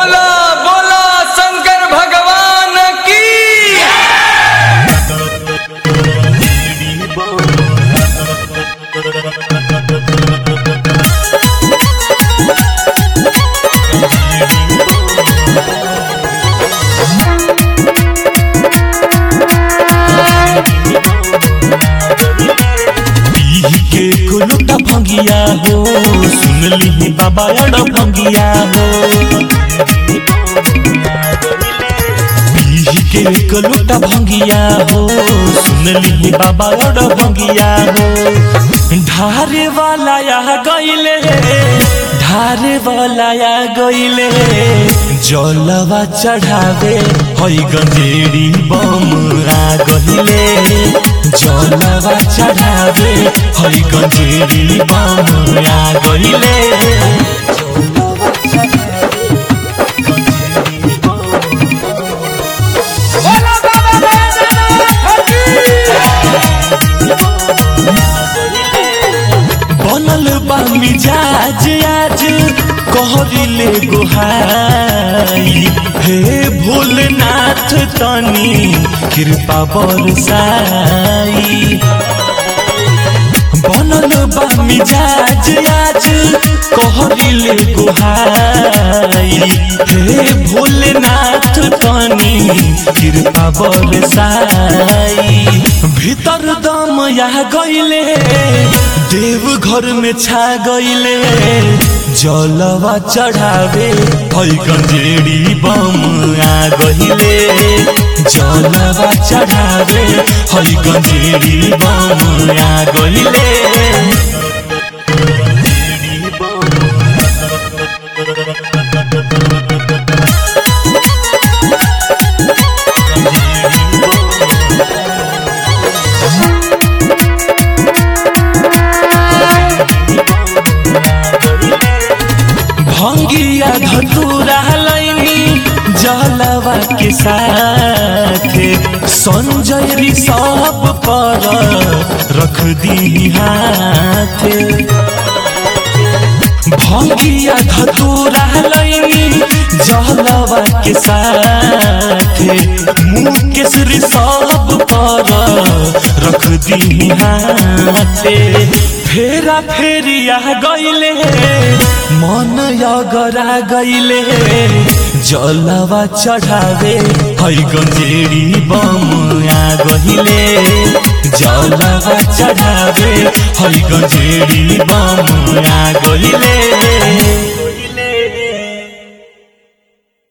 बोला बोला शंकर भगवान की पीही के कुलुटा भंगिया हो सुनली बाबा अड़ भंगिया हो पीही के कुलुटा भंगिया हो सुनली बाबा अड़ भंगिया हो ढारे वाला या गईले ढारे वाला या गईले जलवा चढ़ावे हई गंजेड़ी बम आ गईले जलवा चढ़ावे हई गंजेड़ी बम आ गईले बनल बा मिजाज आज कहरिले गुहाई हे भोलेनाथ तनी कृपा बरसाई बनल बा मिजाज आज कहरिले गुहाई हे भोलेनाथ तनी कृपा बरसाई भीतर दम या गईले देव घर में छा गईले जलवा चढ़ावे हई गंजेड़ी बम आ गईले जलवा चढ़ावे हई गंजेड़ी बम आ गईले भंगिया धतूरा लैनी जलवा के साथे संजय री सब पर रख दी हाथे भंगिया धतूरा लैनी जलवा के साथे मुँह केसरी सब पर रख दी हाथे फेरा फेरिया गईले मन यगरा गईले जलवा चढ़ावे हई गंजेड़ी बम आ गईले जलवा चढ़ावे हई गंजेड़ी बम आ गईले